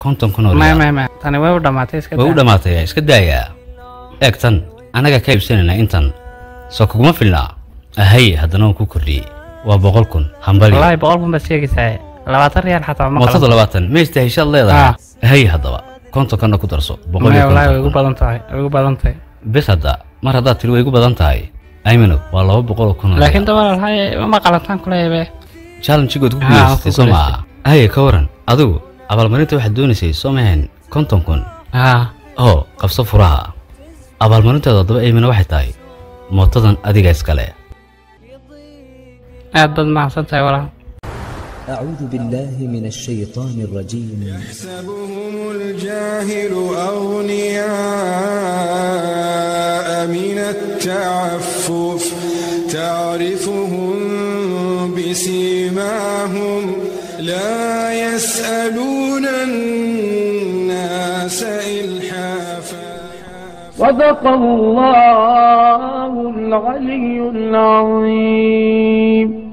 konton kun oo maya riyaal maya maya tani way u dhammaatay iska way u daa. dhammaatay iska daayaa eeg tan annaga ka iibsanaynaa intan soo kuguma filnaa ahay haddana waan ku kordhiyey waa boqol kun hambali wallaahi boqol kun baad sheegaysaa labaatan riyaal xataa ma mootada qalan labaatan ma istaheshaad leedahay ahay haddaba kontonkanna ku darso boqol maya iyo wallaahi way konton igu kun badan tahay way igu badan tahay bes hadda mar haddaad tiri way igu badan tahay aymanow waa laba boqol oo kun oo laakiin riyaal. dabaal haye ma qalantaan kuleebe challengegood ku Ah, guulaysatay ku soo maaha haye ka waran adigu abaalmarinta waxaad doonaysay soo mahayn konton kun haa oo qabso furaha abaalmarinteeda haddaba aymana waxay tahay mootadan adiga iskale aad baad mahadsan tahay walaal أعوذ بالله من الشيطان الرجيم يحسبهم الجاهل أغنياء من التعفف تعرفهم بسيماهم لا يسألون الناس إلحافا صدق الله العلي العظيم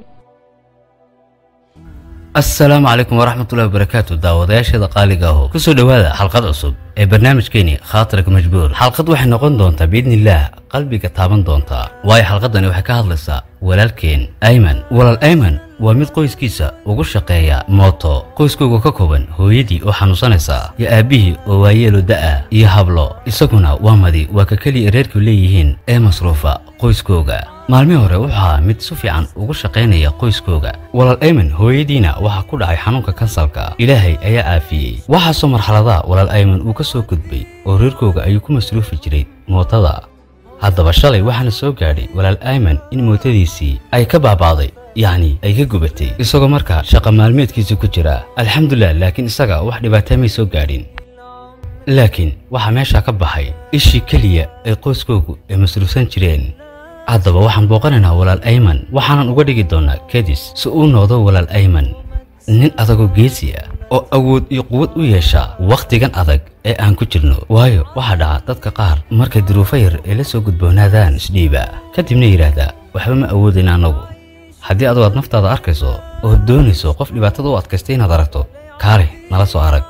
asalaamu calaykum waraxmatullahi wabarakaatu daawadayaasheeda qaaliga aho kusoo dhowaada xalqad cusub ee barnaamijkeeni khaatirka majbuur xalqad waxay noqon doontaa biidnillaah qalbiga taaban doontaa waayo xalqadani waxay ka hadlaysaa walaalkeen ayman walaal ayman waa mid qoyskiisa ugu shaqeeya mooto qoyskooga ka kooban hooyadii oo xanuunsanaysa iyo aabbihii oo waayeelo da'a iyo hablo isaguna waa madi waa ka keliya reerku leeyihiin ee masruufa qoyskooga maalmihii hore wuxuu ahaa mid si fiican ugu shaqaynaya qoyskooga walaal ayman hooyadiina waxaa ku dhacay xanuunka kansalka ilaahay ayaa caafiyey waxaasoo marxaladaha walaal ayman uu ka soo gudbay oo reerkooga ayuu ku masruufi jiray mootada haddaba shalay waxaana soo gaadhay walaal ayman in mootadiisii ay ka baabaaday yacni ay ka gubatay isagoo markaa shaqa maalmeedkiisii ku jira alxamdulilah laakiin isaga wax dhibaataa may soo gaadhin laakiin waxaa meeshaa ka baxay ishii keliya ay qoyskoogu ay masruufsan jireen haddaba waxaan booqanaynaa walaal ayman waxaanan uga dhigi doonnaa kadis si uu noqdo walaal ayman nin adagoo geesi ah oo awood iyo quwad u yeesha wakhtigan adag ee aan ku jirno waayo waxaa dhaca dadka qaar markay duruufo yar ay la soo gudboonaadaan isdhiiba kadibna yidhaahdaa waxba ma awoodin annagu haddii adugu aad naftaada arkayso oo doonayso qof dhibaatada u adkaystay inaad aragto kaale nala soo arag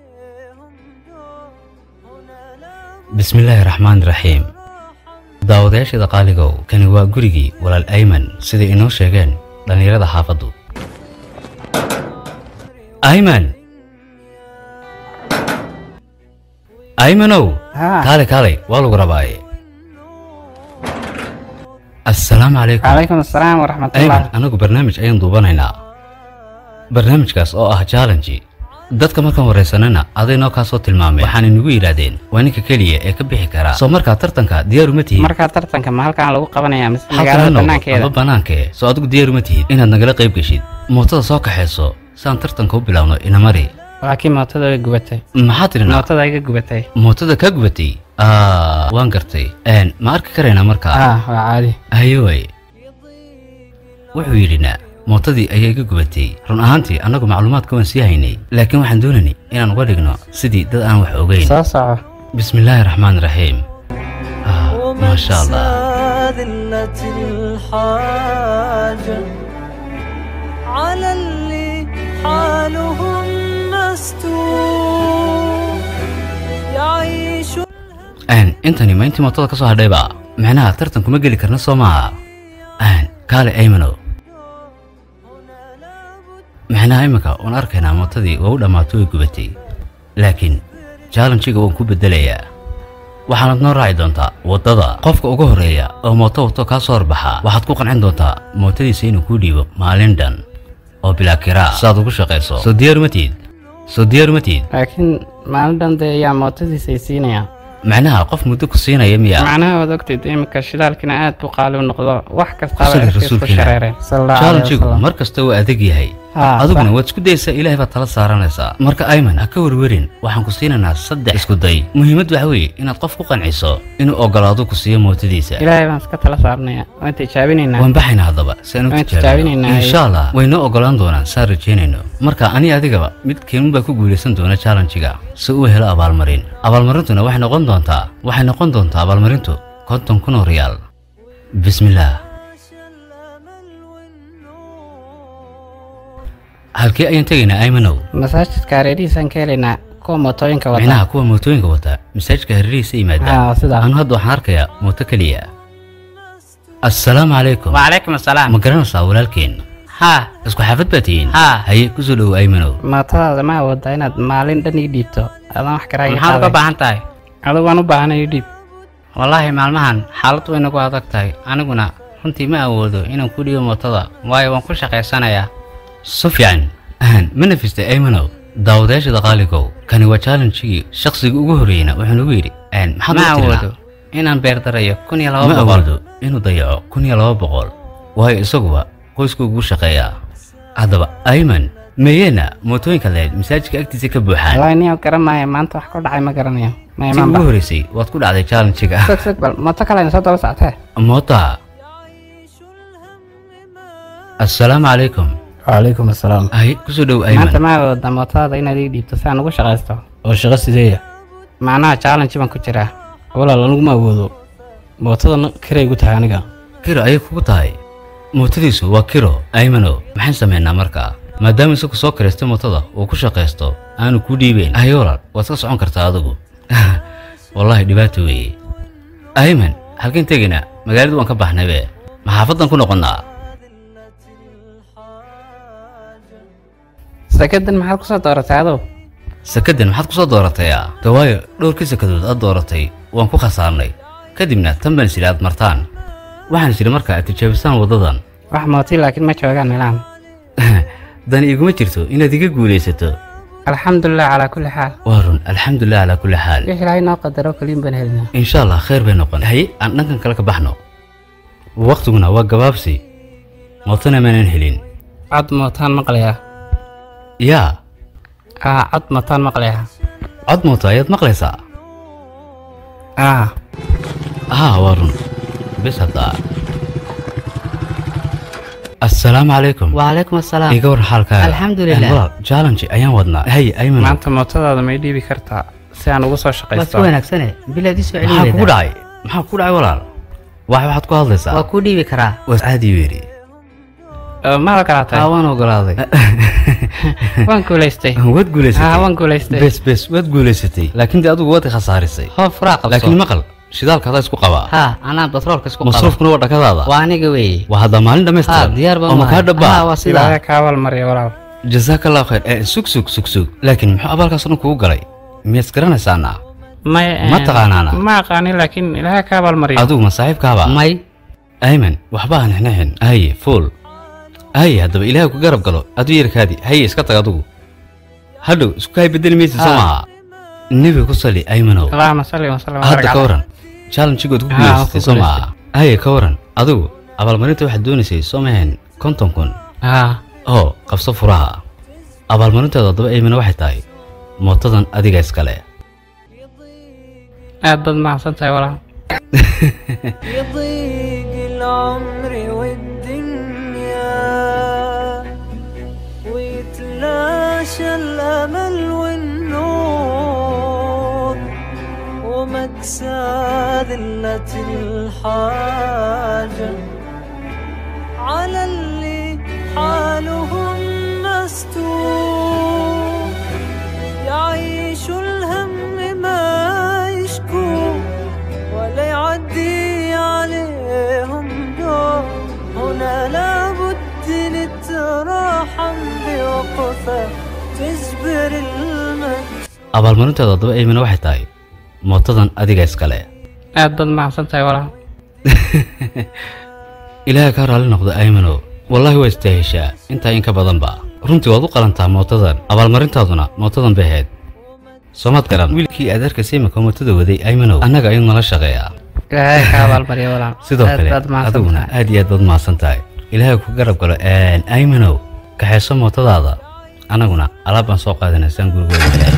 bismillaahi raxmaani raxiim daawadayaasheeda qaaligow kani waa gurigii walaal ayman siday inoo sheegeen dhallinyarada xaafaddu ayman aymanow haa kaale kaalay waa lagu rabaaye assalaamu calaykum calaykum assalaam ayman waraxmatullah anagu barnaamij ayaan duubanaynaa barnaamijkaas oo ah challenge dadka markaan waraysanana aday noo kaa soo tilmaameen waxaana nagu yidhaahdeen waa ninka keliya ee ka bixi karaa soo markaa tartanka diyaaruma tihiin markaa tartanka ma halkaan lagu qabanaya mise halkan ha magaalada noqdo banaankeeda aba bannaankee soo adigu diyaaruma tihid inaad nagala qayb geshid mootada soo kaxayso saan tartanka u bilaabno inamari laakiin mootada way gubatay maxaa tidhinaa mootada iga gubatay mootada kaa gubatay aa waan gartay Een, ma arki karaynaa markaa ah waa caadi hayoy wuxuu yidhinaa mootadii ayaa iga gubatay run ahaantii annagu macluumaadka waan sii haynay laakiin waxaan doonaynay inaan uga dhigno sidii dad aan wax ogeyn soo soco bismillaahi raxmaani raxiim Ah, maasha allah ذلة الحاجة على اللي حالهم مستور يعيش Een, intani ma intii mootada ka soo hadhayba micnaha tartan kuma geli karna soo maaha Een, kaale aymanow micnaha iminka waan arkaynaa mootadii waa u dhammaato way gubatay laakiin challenjiga waan ku beddelayaa waxaanad noo raaci doontaa waddada qofka ugu horreeya oo mooto wato kaa soo horbaxa waxaad ku qancin doontaa mootadiisa inuu kuu dhiibo maalin dhan oo bilaa kiraa siaad ugu shaqayso soo diyaaruma tihid soo diyaaruma tihid laakiin maalin dhan dee ayaa mootadiisa ay siinaya macnaha qof muddo ku siinaya miya macnaha waad ogtid iminka shidaalkina aad buu qaali u noqdo wax kastaba Kusali erkiis ku rasuulkiina. shareereen sallallahu alayhi challenjigu wasallam mar kasta waa adag yahay Haa, adiguna sax. waad isku daysaa ilaahay baad tala saaranaysaa marka ayman ha ka werwerin waxaan ku siinaynaa saddex isku day muhiimad waxa weeye inaad qof ku qanciso inuu ogolaado ku siiyo mootadiisa ilaahay baan iska tala saarnaya waan tijaabinaynaa waan baxaynaa haddaba si aan u Waan tijaabino tijaabinaynaa. insha allah way noo ogolaan doonaan saan rajaynayno marka ani adigaba mid keenun baa ku guulaysan doona challenjiga si uu helo abaalmarin abaalmarintuna waxay noqon doontaa waxay noqon doontaa abaalmarintu konton kun oo riyaal bismillaah halkee ayaan tegaynaa aymanow masaajidka hareerihiisaan ka helaynaa kuwa mootooyinka wata micnaha kuwa mootooyinka wata masaajidka hareerihiisa yimaada haa sidaa anu hadda waxaan arkayaa mooto keliya assalaamu calaykum wacalaykum assalaam ma garanaysaa walaalkeen haa isku xaafad baa tihiin haa haye kusoo dhowow aymanow mootodaada ma awoodaa inaad maalin dhan ii dhiibto adaan wax karaa maxaad uga baahan tahay adigu waan u baahanay ii dhiib wallaahi maalmahan xaalad way nagu adag tahay aniguna runtii ma awoodo inaan ku dhiibo mootada waayo waan ku shaqaysanayaa si fiican ahan ma nafistay aymanow daawadayaashada qaaligow kani waa challengigii shakhsiga ugu horreeyna wuxuu nagu yidhi "Een, maxaad ma uga tirinaa?" awoodo inaan beerdarayo kun iyo ma laba boqol awoodo inuu dayaco kun iyo laba boqol waayo isaguba qoysku ugu shaqeeyaa haddaba ayman meyeena mootooyinka leed masaajidka agtiisa ka buuxaan wallaahi niyo garan maayo maanta wax ku dhacay ma garanayo ma tii imaan ugu ba horreysay waad ku dhacday challengiga sog sog bal mooto kalena soo daba soctee moota assalaamu calaykum wacalaykum assalaam hay kusoo dhow maanta ayman ma awoodaa mootodaada inaad ii dhiibto si aan ugu shaqaysto oo shaqo sideeya macnaha challenge baan ku jiraa walaal aniguma awoodo mootadan kiray gu tahay aniga kiro ayay kugu tahay mootadiisu waa kiro aymano maxaan samaynaa markaa maadaama isagu soo karaystay mootada uu ku shaqaysto aanu kuu dhiibeyn hay walaal waad ka socon kartaa adigu wallaahi dhibaato weeye ayman halkeen tegaynaa magaaladu waan ka baxnaybe maxaafadan ku noqonnaa sakadan maxaad kusoo dooratay adow sakadan maxaad ku soo dooratayaa de waayo dhowrkii sakadood aad dooratay waan ku khasaarnay kadibna tan baan sidhi aad martaan waxaan sidhi markaa aad tijaabisaan waddadan wax mooti laakiin ma joogaan meelahan dani iguma jirto inaad iga guulaysato alxamdulilah calaa kulli xaal waa run alxamdulilah calaa kulli xaal wix ilaahay noo qadaro kaliin baan helinaa insha allah khayr bay noqon haye aan dhankan kale ka baxno waqtiguna waa gabaabsi mootana maanan helin cod mootaan maqlayaa yaa aa cod mootaan maqlayaa cod mooto ayaad maqlaysaa aa haa waa run bis hadda assalaamu calaykum wacalaykum assalaam iga war xaalkaaga Alxamdulilah. Een, walaal challenge ayaan wadnaa haye ayman maanta mootodaada may dhiibi kartaa si aan ugu soo waa si shaqaysto wanaagsane bilaad ii soo maxaa kugu celinayda dhacay maxaa kugu dhacay walaal wax waxaad ku hadlaysaa waa kuu dhiibi karaa waas caadi weeri Ee, ma ogolaatay aa waan ogolaaday waan guulaystay waad aa guulaysatay waan guulaystay bes bes waad guulaysatay laakiin de adigu waad i khasaarisay hoo furaa qabso laakiin maqal shidaalka adaa isku qabaa haa anaa batroolka isku qaba masruufkuna waa dhakadaada waa aniga weeye waa hadda maalin haa dhammaystiran diyaar baan oo makaa haa dhabbaa waa ilaahay sidaa kaa walmariya walaal jazaaka allahu khayr ee sug sug sug sug laakiin muxuu abaalkaas dhan kugu galay miyaad garanaysaana may Ma taqaanaana? ma aqaanin laakiin ilaahay kaa walmariya adigu ma saaxiibkaaba may ayman waxba aan xinixin haye fuul haye haddaba ilaahay ku garab galo aduu yarkaadi haye iska tag adigu hadhow isku hay bedeli maysid soo Ah. maaha nebiga ku sali aymanow allahuma salli wasalam hadda ka waran challengegood ku Ah, guulaysatay ku soo maaha haye ka waran adigu abaalmarinta waxaad doonaysay soo mahayn konton kun haa oo qabso furaha abaalmarinteeda haddaba aymana waxay tahay mootadan adiga iskale aad baad mahadsan tahay walaal يضيق العمر والدنيا ويتلاشى الأمل والنور ومكسى ذلة الحاجة على اللي حالهم مستور يعيش الهم ما يشكو ولا يعدي عليهم دور هنا لابد نتراحم بوقفة تجبر المجد abaalmarinteeda haddaba aymana waxay tahay mootadan adiga iskale aad baad mahadsan tahay walaal ilaahay kaa raalli noqdo aymanow wallaahi waa istaaheshaa intaa in ka badanba runtii waad u qalantaa mootadan abaalmarintaaduna mootadan bay ahayd soomaad garan wiilkii aad arkaysa imika mootada waday aymanow annaga ayuu nala shaqeeyaa ilaahay kaa walmariya walaal sidoo aad kale baad mahadsan adiguna tahay aad iyo aad baad mahadsan tahay ilaahay ku garab galo een, aymanow kaxayso mootadaada annaguna alaab baan soo qaadanay saan gurigooda ilaahay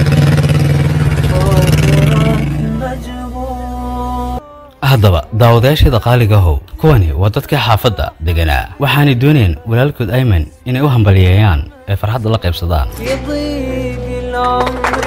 مجبور haddaba daawadayaasheeda qaaliga ahow kuwani waa dadkii xaafadda deganaa waxaanay doonayeen walaalkood ayman inay u hambaliyeeyaan ee farxadda la qaybsadaan يضيق العمر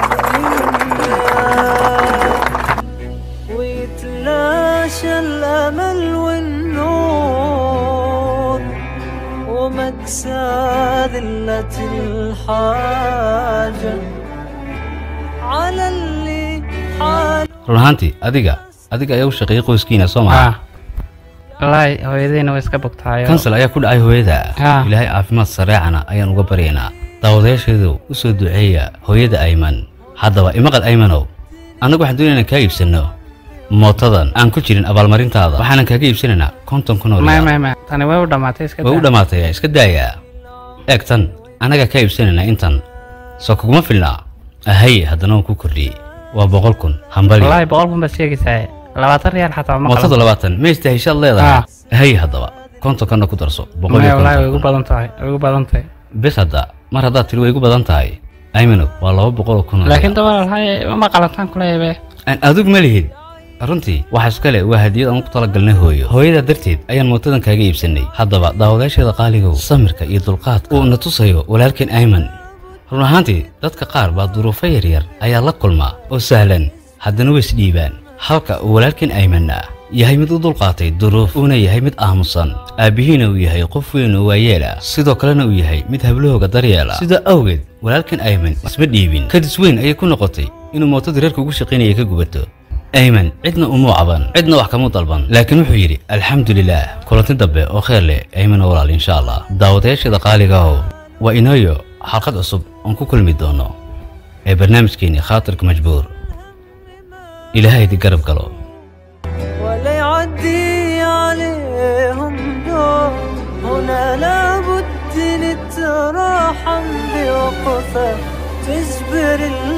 والدنيا ويتلاشى الأمل والنور ومكسى ذل الحاجة على اللي حال run ahaantii adiga adiga ayaa u shaqeeyay qoyskiina soo maha ah wallaahi hooyadayna way iska bogtaayo kansal ayaa ku dhacay hooyada Ah. ilaahay caafimaad sareecana ayaan uga baryaynaa daawadayaasheedu u soo duceeya hooyada ayman haddaba imaqal aymanow annagu waxaan doonayna kaa iibsanno mootadan aan ku jirin abaalmarintaada waxaanan kaaga iibsanaynaa konton kun oo may riyaal may may tani way u dhammaatay iska way u daa. dhammaataya iska daayaa eeg tan annagaa kaa iibsanaynaa intan soo kuguma filnaa ahaye haddana waan ku kordhiyey waa boqol kun hambali wallaahi boqol kun baad sheegaysaa labaatan riyaal xataa ma mootada qalan labaatan ma istahishaad leedahay Ah. ahaye haddaba kontonkanna ku darso boqol may iyo wallaahi way konton igu kun. badan tahay way igu badan tahay bes hadda mar haddaad tiri way igu badan tahay aymanow waa laba boqol oo kun oo laakiin riyaal. dabar hay ma qalantaan kuleebe aan adug ma lihid runtii waxa iskale waa hadiyad aan ku talagalnay hooyo hooyada darteed ayaan mootadan kaaga iibsanay haddaba daawadayaasheeda qaaligow samirka iyo dulqaadka uu na tusayo walaalkeen ayman run ahaantii dadka qaar baa duruufo yaryar ayaa la kulmaa oo sahlan haddana way isdhiibaan halka uu walaalkeen aymanna yahay mid u dulqaatay duruuf uuna yahay mid aamusan aabbihiina uu yahay qof weyn oo waayeel ah sidoo kalena uu yahay mid hablahooga daryeela sidaa awgeed walaalkeen ayman isma dhiibin kadis weyn ayay ku noqotay inuu mootadii reerka ugu shaqaynaya ka gubato ayman cidna umuu caban cidna wax kamuu dalban laakiin wuxuu yidhi alxamdulilaah kulanti dambe oo kheyr leh ayman walaal insha allah daawadayaasheeda qaaligaho waa inooyo xalqad cusub oon ku kulmi doono ee barnaamijkeeni khaatirka majbuur ilaahay idi garab galo ولا يعدي عليهم دور هنا لابد نتراحم بوقفة تجبر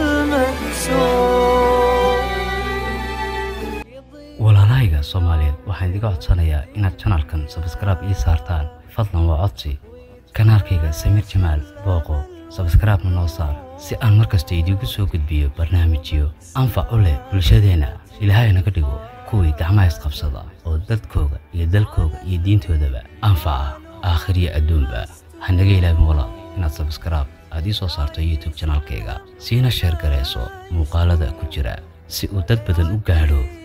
المكسور walaalahayga soomaaliyeed waxaan idiga codsanayaa inaad janalkan sabskraib ii saartaan fadlan waa codsi kanaalkayga samiir jamaal booqo sabskraibna noo saar si aan mar kasta idiinku soo gudbiyo barnaamijyo anfac u leh bulshadeenna ilaahay naga dhigo kuwii gacmaha isqabsada oo dadkooga iyo dalkooga iyo diintoodaba anfaca aakhir iyo adduunba ha naga ilaabin walaal inaad sabskraib aad ii soo saarto youtube janaalkayga siina sheer garayso muuqaalada ku jira si uu dad badan u gaadho